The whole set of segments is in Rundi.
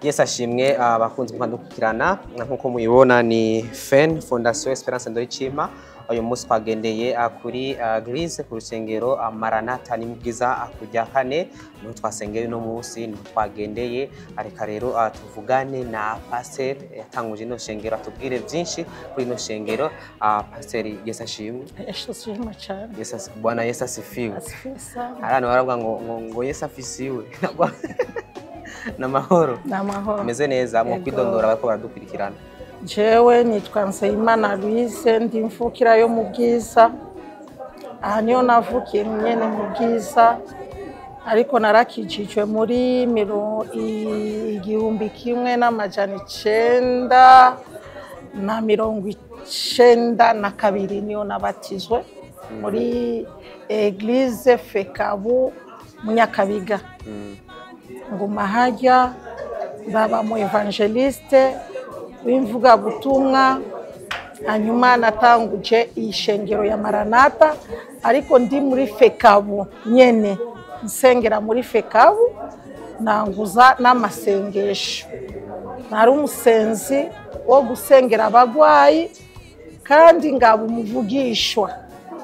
Yesu ashimwe abakunzi mukandukirana nk'uko mubibona ni FEN Fondation Esperance Ndoyicima uyu munsi twagendeye ah, kuri ah, Grise ku rusengero ah, Maranatha ni bwiza ah, kujya kane niho twasengeye uno munsi niho twagendeye areka rero ah, tuvugane na Pasteur yatanguje ino shengero atubwire byinshi kuri ino shengero Ah, Pasteur Yesu ashimwe Yesu ashimwe cyane Yesu asi- Bwana Yesu asifiwe asifiwe sana hari abantu baravuga ngo ngo ngo Yesu afisiwe n'amahoro ni amahoro ameze neza mu Yego. kwidondora bariko baradukurikirana jewe nitwa Nseyimana Louise ndi mvukira yo mu bwiza aha niho navukiye nyene mu bwiza ariko narakijijwe muri miro i- igihumbi kimwe n'amajana icenda na mirongo icenda na kabiri niyo nabatizwe muri eglise fekabu munyakabiga Mm. nguma hajya baba mu evangeliste w'imvugabutumwa hanyuma natanguje iyi shengero ya maranata ariko ndi muri fekabu nyene nsengera muri fekabu nanguza n'amasengesho nari umusenzi wo gusengera abagwayi kandi ngaba umuvugishwa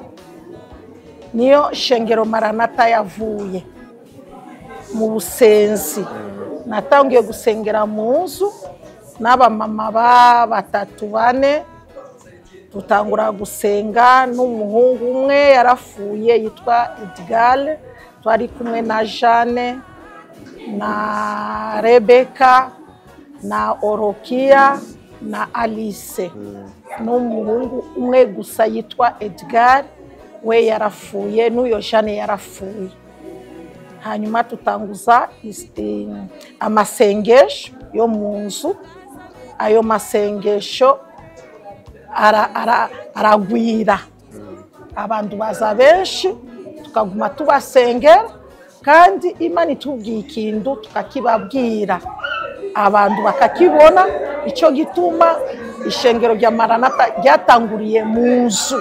niyo shengero maranata yavuye mu busenzi natangiye gusengera mu nzu n'abamama ba batatu bane dutangura gusenga n'umuhungu umwe yarafuye yitwa Edgar twari kumwe na Jeanne na Rebeka na Orokia na Alice n'umuhungu umwe gusa yitwa Edgar we yarafuye n'uyo Jeanne yarafuye hanyuma tutanguza isi- amasengesho yo mu nzu ayo masengesho ara- ara- aragwira abantu baza benshi tukaguma tubasengera kandi imana itubwiye ikintu tukakibabwira abantu bakakibona icyo gituma ishengero rya maranata ryatanguriye mu nzu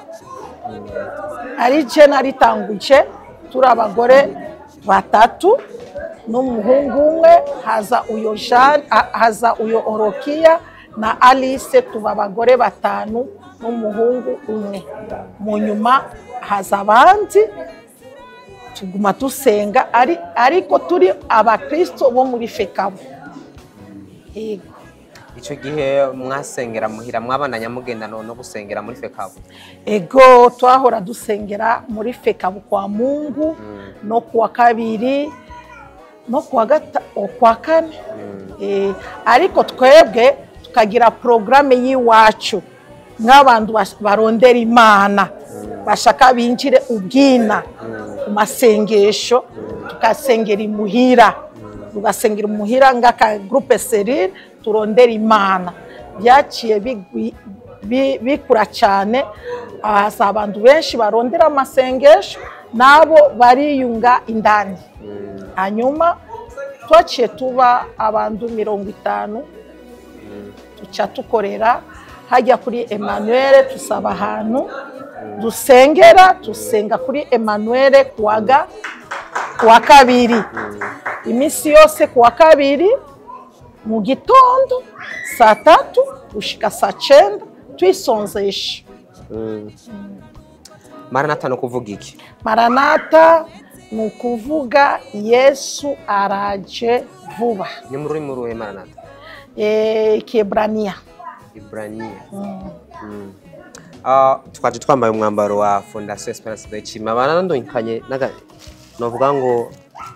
ari je naritanguje turi abagore batatu n'umuhungu umwe haza uyo Jean ha- haza uyo Orokia na Alice tuba abagore batanu n'umuhungu umwe mu nyuma haza abandi tuguma dusenga ari ariko turi abakristo bo muri fekabu yego ico gihe mwasengera muhira mwabandanya mugenda no no gusengera muri fekabu ego twahora dusengera muri fekabu kwa mungu no kuwa kabiri no kuwa gata kwa kane Eh, ariko twebwe tukagira porogaramu y'iwacu nk'abantu bas- barondera imana bashaka binjire ubwina ku masengesho tukasengera imuhira tugasengera imuhira ng'aka gurupe serire turondera imana byaciye bigwi- bi- bikura cyane haza abantu benshi barondera amasengesho nabo bariyunga indani hanyuma twaciye tuba abantu mirongo itanu tuca tukorera hajya kuri Emmanuel tusaba ahantu dusengera dusenga kuri Emmanuel kuwaga kuwa kabiri iminsi yose kuwa kabiri mu gitondo saa tatu gushika saa cenda twisonzesha maranata no kuvuga iki maranata ni ukuvuga yesu araje vuba ni mu rurimi ruhe maranata Eh, kiebrania ibrania Mm. Ah, twaje twambaye umwambaro wa fondation esperance Ndoyicima banandonyikanye naga novuga ngo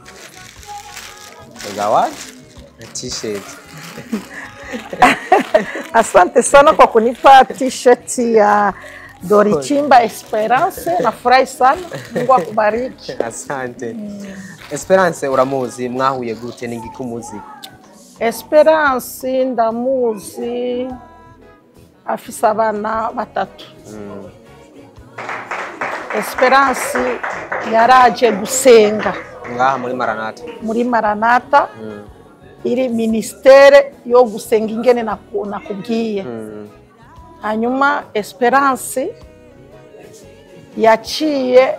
zawadi na t-shirt Asante sana kwa kunipa t-shirt ya Dorichimba Esperance. Nafurahi sana, Mungu akubariki. asante esperance uramuzi mwahuye gute n'ingiki umuzi Esperance ndamuzi afise abana batatu. Esperance yaraje gusenga ngaha muri maranata muri Maranata iri ministere yo gusenga ingene naku- nakubwiye. Mm. hanyuma esperance yaciye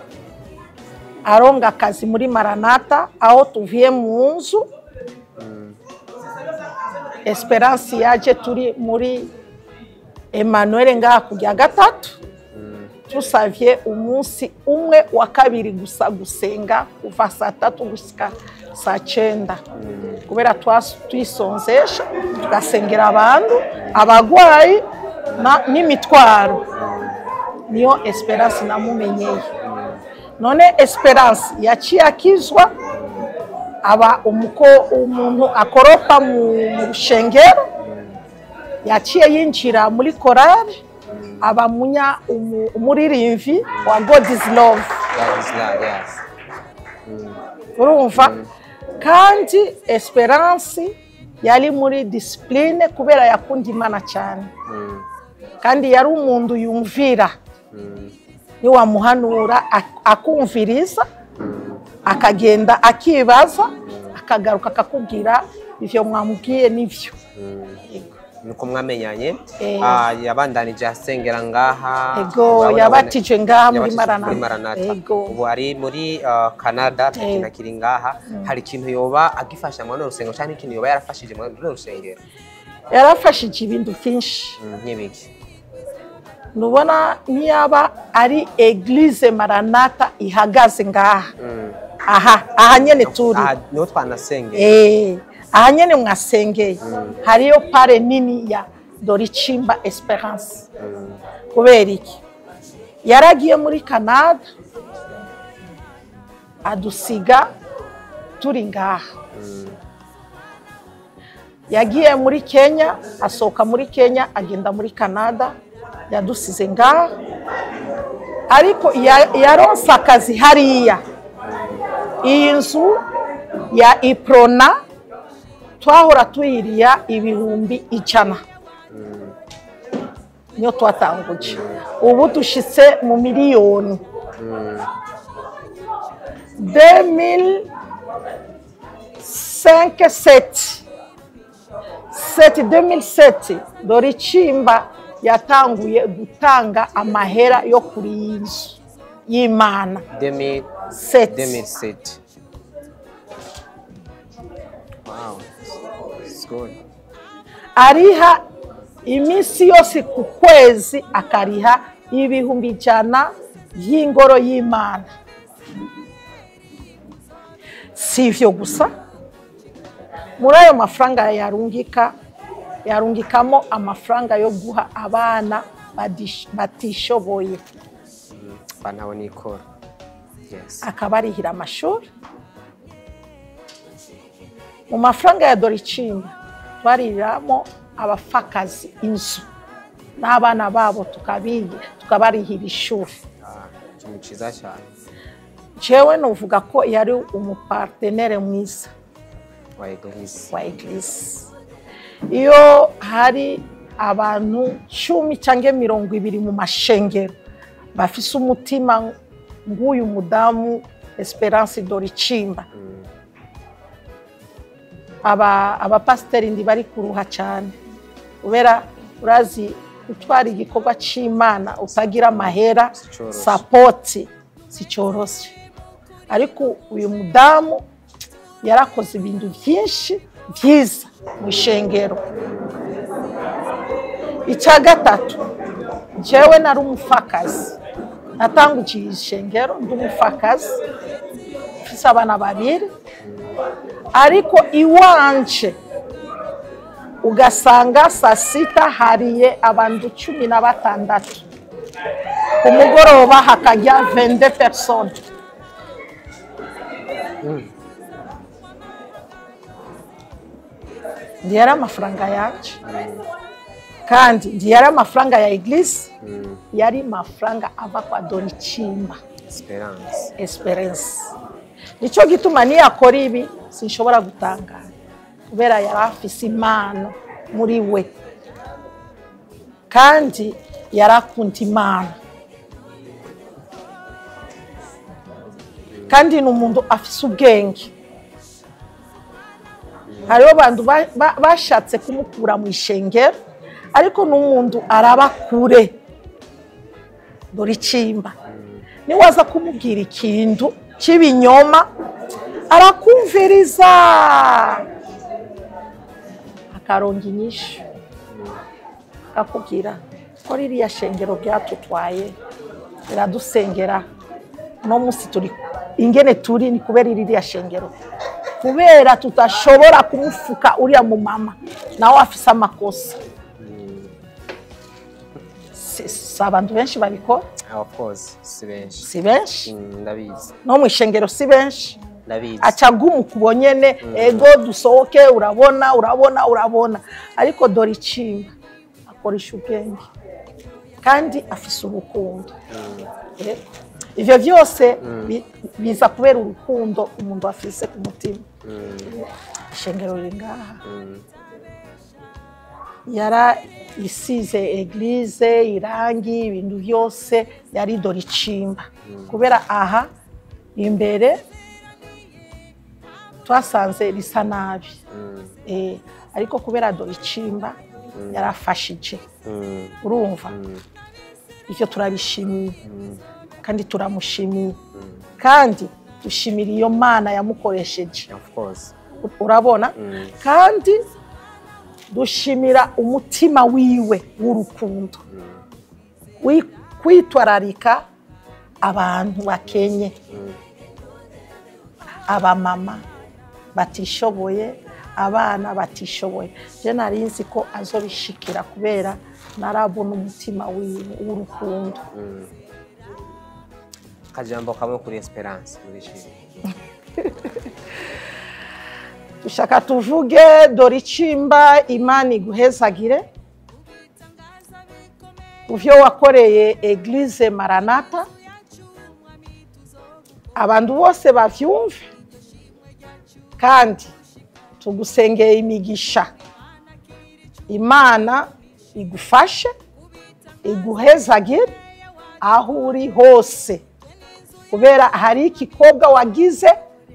aronga akazi muri maranata aho tuvuye mu nzu esperance yaje turi muri emmanuel ngaha kujya gatatu tusavye umunsi umwe wa kabiri gusa gusenga kuva saa tatu gusika saa cenda kubera twas- twisonzesha tugasengera abantu abagwayi na- n'imitwaro niyo esperance namumenyeye none esperance yaciye akizwa aba umuko umuntu akoropa mu mu rushengero yaciye yinjira muri korari aba munya umu- umuririmvyi wa god is love God is love, yes. urumva kandi esperance yari muri disipurine kubera yakunda imana cyane Mm, kandi yari umuntu yumvira mm, niwamuhanura ak- akumviriza akagenda akibaza akagaruka akakubwira ivyo mwamubwiye nivyo mm. nuko mwamenyanye Eh. Ah, yabandanije asengera ngaha ego Urabona- yabatije ngaha muri yabatije maranata muri Maranatha. ego ubu ari muri ah, canada Eh. ikintu akiri ngaha hari ikintu yoba agifasha muri runo rusengero cyangwa ikintu yoba yarafashije muri runo rusengero yarafashije ibintu byinshi Mm, nk'ibiki nubona niyaba ari eglise maranata ihagaze ngaha Mm. aha aha nyene turi aha niho twanasengera Eh, aha nyene mwasengeye hariyo pare nini ya doricimba esperance Mm, kubera iki yaragiye muri canada adusiga turi ngaha mm, yagiye muri kenya asohoka muri kenya agenda muri canada yadusize ngaha ariko ya- yaronse akazi hariya iyi nzu ya iprona twahora tuyiriya ibihumbi ijana mm. niyo twatanguje ubu dushitse mu miliyoni Mm, 2005 7 2007 dore icimba yatanguye gutanga amahera yo kuri iyi nzu y'imana 2000 7 2007 wow it's good ariha iminsi yose ku kwezi akariha ibihumbi ijana by'ingoro y'imana si ivyo gusa muri ayo mafaranga yarungika yarungikamo amafaranga yo guha abana badish- batishoboye bantabona ikora yes akabarihira amashuri mu mafaranga ya doricimba twariramo abapfakazi inzu n'abana babo tukabiga tukabarihira ishuri Ah, ikintu cyiza cyane jewe nuvuga ko yari umupartenere mwiza wa eglise wa eglise iyo hari abantu cumi cyangwa mirongo ibiri mu mashengero bafise umutima nk'uyu mudamu esperance doricimba aba abapasiteri ndi bari kuruha cyane kubera urazi gutwara igikorwa cy'imana utagira amahera Si coroshe. sapoti si cyoroshye ariko uyu mudamu yarakoze ibintu byinshi byiza mu ishengero icya gatatu njyewe nari umupfakazi natangukiye ishengero ndi umupfakazi mfise abana babiri ariko iwanje ugasanga saa sita hariye abantu cumi na batandatu ku mugoroba hakajya vende persone ndiyari amafaranga yanje kandi ndiyari amafaranga ya eglise yari mafaranga ava kwa doricimba esperance esperance nicyo gituma niyakora ibi sinshobora gutangara kubera yari afise impano muri we kandi yari akunda imana kandi ni umuntu afise ubwenge hariho abantu ba- ba- bashatse kumukura mu ishengero ariko n'umuntu araba kure dore icimba niwaza kumubwira ikintu cy'ibinyoma arakumviriza akaronga inyishu akakubwira ko ririya shengero ryatutwaye riradusengera uno munsi turi ingene turi ni kubera ririya shengero kubera tudashobora kumufuka uriya mumama nawe afise amakosa si si abantu benshi babikora of course si benshi si benshi Mm, ndabizi no mu ishengero si benshi ndabizi aca agumuka nyene ego dusohoke urabona urabona urabona ariko dore icimba akoresha ubwenge kandi afise urukundo Ego. ivyo vyose bi- biza kubera urukundo umuntu afise ku mutima ishengero riri ngaha Mm, yara isize eglize irangi ibintu byose yari dore icimba kubera aha imbere twasanze risa nabi mm, Eh, ariko kubera dore icimba yarafashije mm, urumva mm, ivyo turabishimiye mm, kandi turamushimiye mm. kandi dushimira iyo mana yamukoresheje of course urabona Mm, kandi dushimira umutima wiwe w'urukundo wi- kwitwararika abantu bakenye mm, abamama batishoboye abana batishoboye je nari nzi ko azobishikira kubera narabona umutima wiwe w'urukundo mm. akajambo kamwe kuri esperance muri shiri dushaka tuvuge dore icimba imana iguhezagire mu byo wakoreye eglize maranata abantu bose bavyumve kandi tugusengeye imigisha imana igufashe iguhezagire aho uri hose kubera hari ikikobwa wagize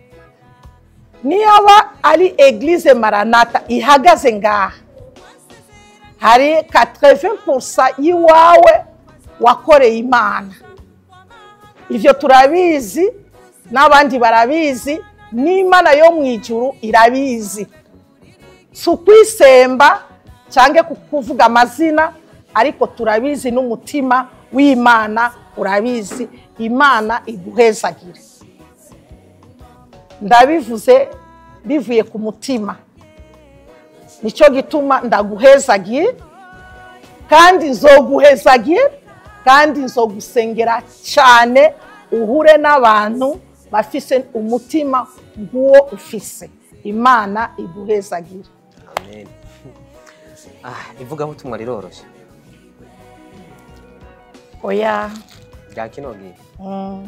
niyaba ari eglize maranata ihagaze ngaha hari 80% y'iwawe wakoreye imana ivyo turabizi n'abandi barabizi n'imana yo mu ijuru irabizi si ukwisemba cyangwa kuvuga amazina ariko turabizi n'umutima w'imana urabizi imana iguhezagire ndabivuze bivuye ku mutima nicyo gituma ndaguhezagiye kandi nzoguhezagiye kandi nzogusengera cyane uhure n'abantu bafise umutima nk'uwo ufise imana iguhezagire amen ah ivugabutumwa riroroshye oya rya kino gihe mm.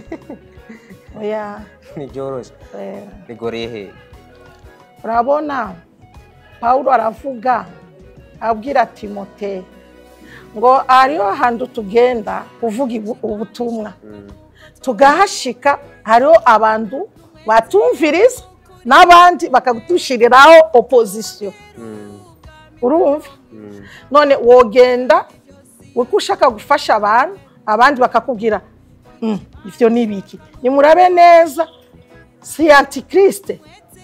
oya ntiryoroshye eh. rigoreye he urabona pawulo aravuga abwira timote ngo hariho ahantu tugenda kuvuga ibu- ubutumwa Mm, tugahashika hariho abantu batumviriza n'abandi bakadushiriraho opozisiyo mm, urumva mm, none wogenda uko ushaka gufasha abantu abandi bakakubwira "Mm, ivyo ni ibiki nimurabe neza si antikriste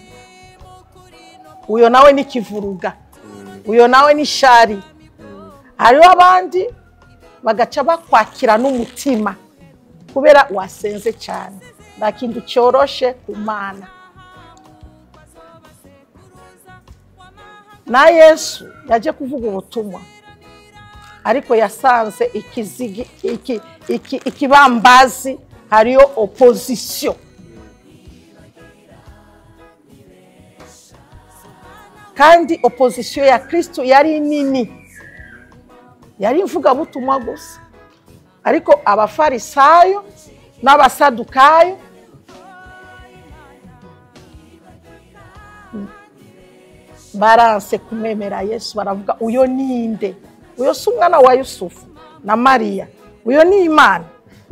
uyo nawe ni kivuruga mm, uyo nawe ni shari mm. hariho abandi bagaca bakwakira n'umutima kubera wasenze cyane nta kintu cyoroshe ku mana na yesu yaje kuvuga ubutumwa ariko yasanze ikizigi iki, iki, ikibambazi hariyo opozisiyo kandi opozisiyo ya kristo yari nini yari imvugabutumwa gusa ariko abafarisayo n'abasadukayo baranse kumwemera yesu baravuga uyo ninde uyo si umwana wa yusufu na mariya uyo ni imana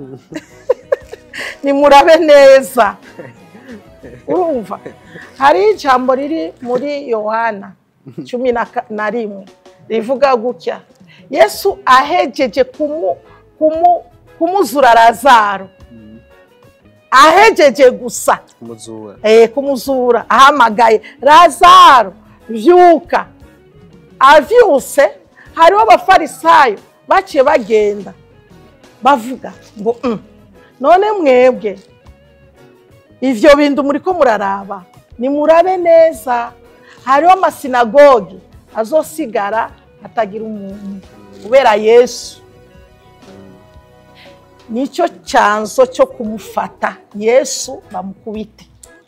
nimurabe neza urumva hari ijambo riri muri yohana cumi na ka- na rimwe rivuga gutya yesu ahejeje kumu, kumu, kumuzura lazaro ahejeje gusa umuzura eh, kumuzura ahamagaye lazaro vyuka avyuse hariho abafarisayo baciye bagenda bavuga ngo "Mm, none mwebwe ivyo bintu muriko muraraba nimurabe neza hariho amasinagogi azosigara atagira umuntu kubera yesu nicyo cyanzo cyo kumufata yesu bamukubite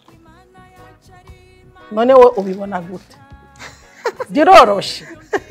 none we ubibona gute biroroshe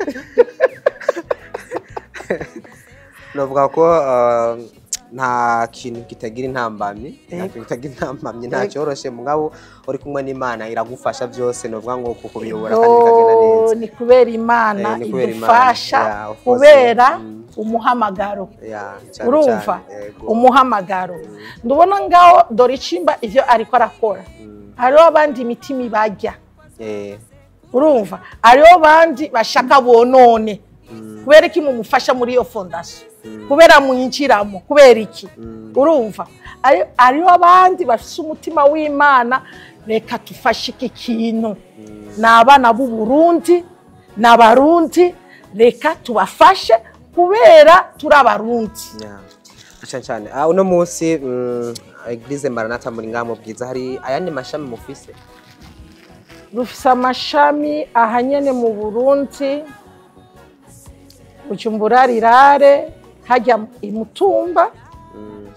navuga ko uh, nta kintu kitagira intambamyi nta Yego. kintu kitagira intambamyi nta cyoroshe mugabo uri kumwe n'imana iragufasha byose novuga ngo kukubiyobora kandi bikagenda Yo, neza ni kubera imana Eh, ni kubera Imana. idufasha Yeah, of course. kubera Mm. umuhamagaro Ya, cyane urumva cyane, yego. umuhamagaro ndubona ngaho dore icimba ivyo ariko arakora Mm. hariho abandi imitima ibajya Eh, urumva hariho abandi bashaka bonone mm, kubera iki mumufasha muri iyo fondasiyo Mm. kubera mwinjiramo kubera iki Mm. urumva Hari- hariho abandi bafite umutima w'imana reka tufashe iki kintu ni abana b'u Burundi ni abarundi reka tubafashe kubera turi abarundi ya. cyane cyane Ah, uno munsi mm, eglise maranata muri ngamo bwiza hari ayandi mashami mufise rufise amashami ahanyene mu burundi bujumbura rirare hajya i mutumba Mm,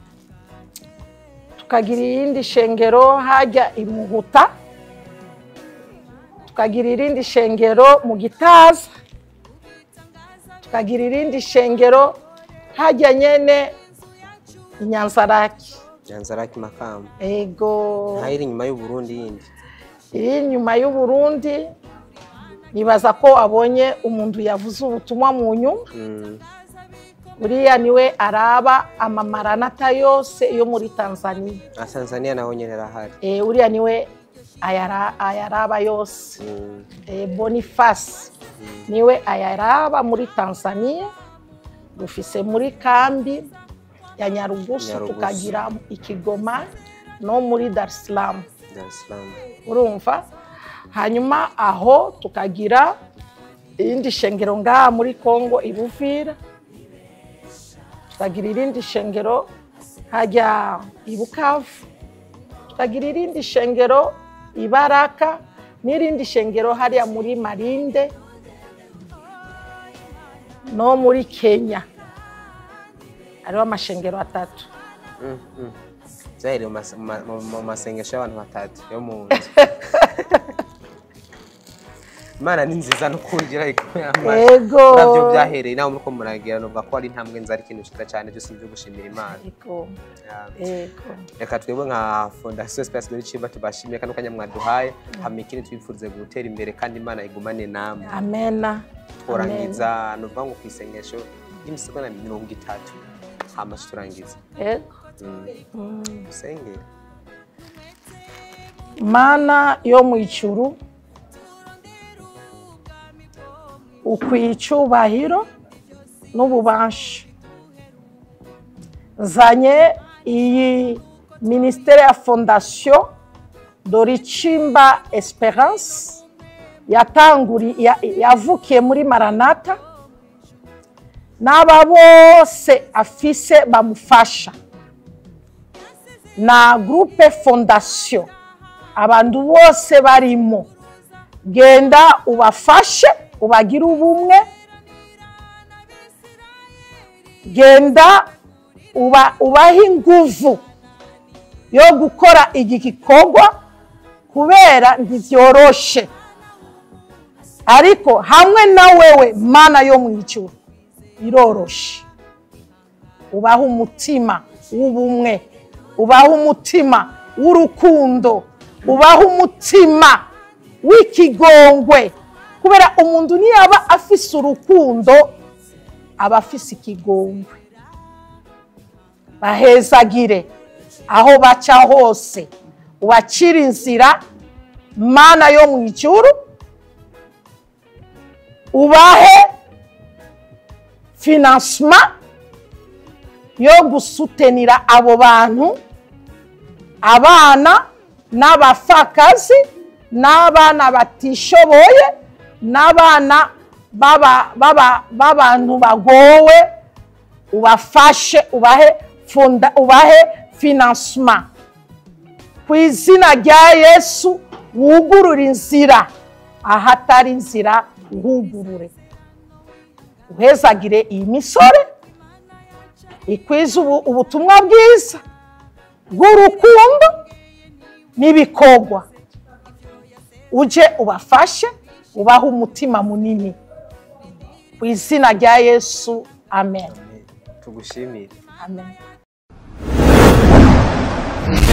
tukagira irindi shengero hajya i muhuta tukagira irindi shengero mu gitaza tukagira irindi shengero hajya nyene i nyanzaraki nyanzaraki makamba ego ntayiri inyuma y'uburundi yindi iri inyuma y'uburundi nibaza ko abonye umuntu yavuze ubutumwa mu nyuma Mm, uriya niwe araba amamaranata yose yo muri tanzania na tanzania naho nyene arahari e, uriya niwe ayara, ayaraba yose Mm, e, boniface niwe ayaraba muri tanzania dufise muri kambi ya nyarugusu Nyarugusu. tukagira ikigoma no muri dar es salaam Dar es Salaam. urumva hanyuma aho tukagira irindi shengero ngaha muri kongo ibuvira tukagira irindi shengero hajya i bukavu tukagira irindi shengero i baraka n'irindi shengero hariya muri marinde no muri kenya hariho amashengero atatu Mm, mm. byahereye mu mas- mu- mu- mu masengesho y'abantu batatu yo mu nzu imana ni nziza no kungira Ego. nabyo byahereye nawe muriko muragira nuvuga ko ari intambwe nziza ari ikintu cyiza cyane byose byo gushimira imana Ego, Yeah. ego. reka twebwe nka fondasiyo sipasi dore icimba tubashimiye kano kanya mwaduhaye hama ikindi twifurize gutera imbere kandi imana igumane namwe amena tworangiza nuvuga ngo ku isengesho ry'imisegonda mirongo itatu hama turangiza ego Mm. Mm. usengere mana yo mu ijuru ukwiye icyubahiro n'ububasha nzanye iyi minisiteri ya fondasiyo doricimba esperance yatanguri ya- yavukiye muri maranata n'aba bose afise bamufasha na groupe fondation abantu bose barimo genda ubafashe ubagire ubumwe genda uba, ubahe inguvu yo gukora iki gikorwa kubera ntibyoroshe ariko hamwe na wewe mana yo mu ijuru biroroshe ubahe umutima w'ubumwe ubahe umutima w'urukundo ubahe umutima w'ikigongwe kubera umuntu niyaba afise urukundo aba afise ikigongwe bahezagire aho baca hose ubacire inzira mana yo mu ijuru ubahe finansima yo gusutenira abo bantu abana n'abapfakazi n'abana batishoboye n'abana baba- baba- b'abantu bagowe ubafashe ubahe funda ubahe finansima ku izina rya yesu wugurure inzira ahatari inzira uhugurure uhezagire iyi misore ikwiza ubu- ubutumwa bwiza bw'urukundo n'ibikorwa uje ubafashe ubahe umutima munini ku izina rya yesu amen tugushimire amen